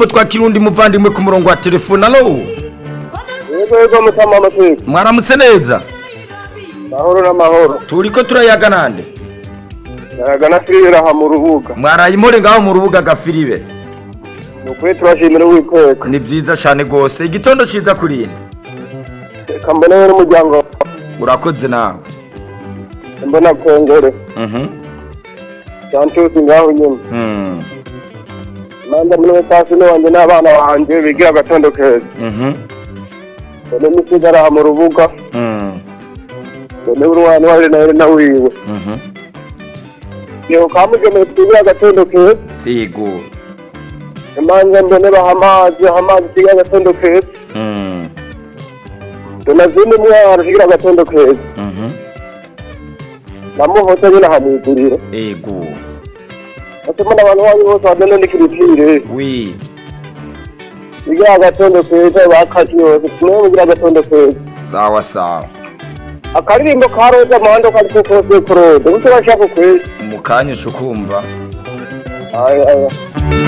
ko twakira undi muvandimwe ku murongo wa telefone alo yego mutama amateka mwaramutse neza amahoro n'amahoro turi ko turayaga nande garagana filibera aha mu rubuga mwaraye impore ngaho mu rubuga gafiribe ni ukuri turashimira uwiteka ni byiza cyane rwose igitondo cyiza kurinda reka mbonewe n'umuryango wawe urakoze nawe mbona kongere Mhm. santusi ngaho nyine Mm. manda muri mutashine wanjye n'abana banjye bigira agatondo keza Mhm. mbone n'isigara aha mu rubuga Mm. mbone urwana wari na Elena wiwe Mhm. yewe kamugemeye tugira agatondo keza Yego. imanza mbone baha amazi aha amazi tugira agatondo keza Mm. mbona zindi mwaro tugira agatondo keza Mhm. namuhoza nyine aha mwiguriro Yego. atuma n'abantu bari bose bagenda n'ikibitire Wi. bigira agatondo keza bakati yose tumwe bigira agatondo keza Sawa sawa. akaririmbo ka roza amahanda uko ari ko kose kurode bityo bashaka kwezi Mu kanya ushukumva. Aya, aya.